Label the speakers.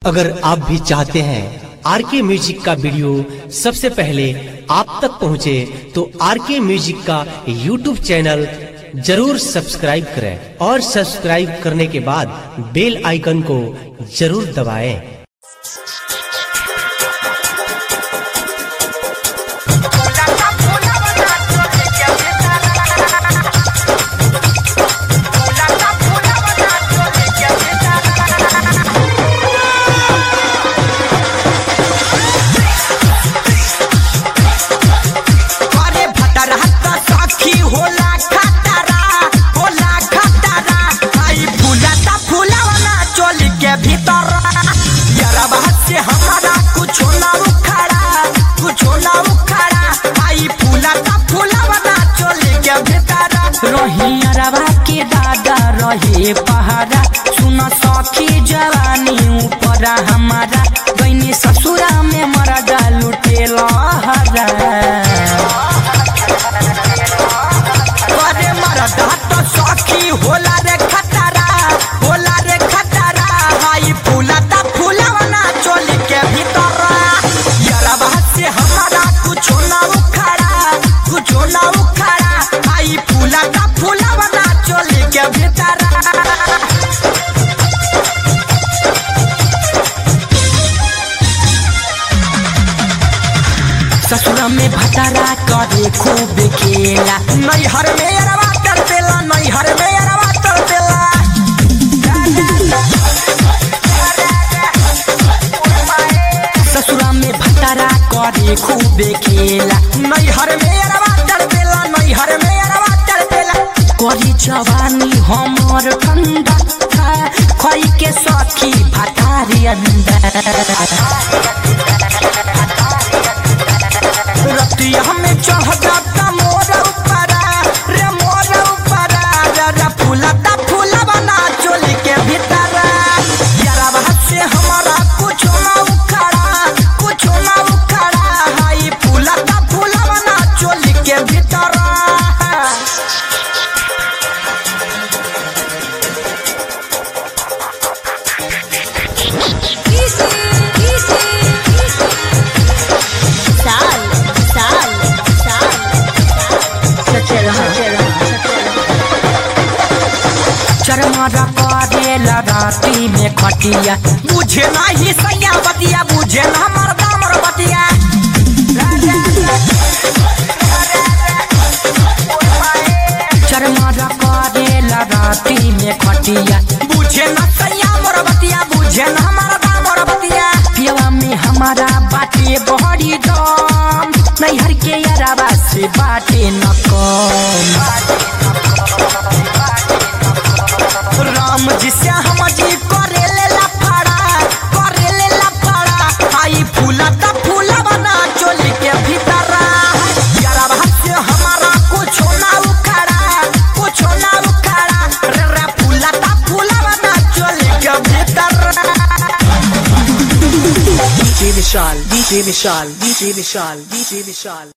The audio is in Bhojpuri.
Speaker 1: अगर आप भी चाहते हैं आर के म्यूजिक का वीडियो सबसे पहले आप तक पहुंचे तो आर के म्यूजिक का यूट्यूब चैनल जरूर सब्सक्राइब करें और सब्सक्राइब करने के बाद बेल आइकन को जरूर दबाएं।
Speaker 2: अरे भटरा त सखी होला खतरा होला खतरा आई फूला ता फूलावना चोली के भीतर यारबा से हमारा कुछ ना उखड़ा कुछ ना उखड़ा आई फूला ता फूलावना चोली के भीतर रही यारबा के दादा रहे पहाड़ा सुन सखी जवानी ऊपर हमारा गईनी ससुरा में मरदा लुटेला हरा अरे मरदा तो सखी होला रे खतरा होला रे खतरा हाई फूला ता फूलावना चोली के भीतर यारबा से हमारा कुछ ना उखड़ा कुछ ना उखड़ा हाई फूला ता फूलावना चोली के भीतर ससुर में भटरा करे खूब खेला नैहर में अरवा कर देला नैहर में अरवा कर देला ससुर में भटरा करे खूब खेला नैहर में अरवा कर देला नैहर में अरवा कर देला करी जवानी हमर ठंडा खई के सखी भटारी अंडा रतिया में चढ़ जाता मोर ऊपरा रे मोर ऊपरा रे रे फूलता फूला बना चोली के भीतर यारा से हमारा कुछ ना उखड़ा कुछ ना उखड़ा हाई फूलता फूला बना चोली के भीतर
Speaker 3: साल साल साल सच्चे रहा
Speaker 2: चरमरा करेला राती में खटिया बुझे नहीं सैया बतिया बुझे ना मरदा मर बतिया चरमरा करेला राती में खटिया बुझे ना सैया मोर बतिया बुझे ना मरदा मोर बतिया पियवा में हमारा बाटे बहरी दम नैहर के याराबा से बाटे न कम राम जी से हम जी करे ले लफड़ा करे ले लफड़ा आई फूला ता फूला बना चोली के भीतर यारा बात से हमारा कुछ ना उखड़ा कुछ ना उखड़ा रे रे फूला ता फूला बना चोली के भीतर
Speaker 4: DJ Vishal, DJ Vishal, DJ Vishal, DJ Vishal.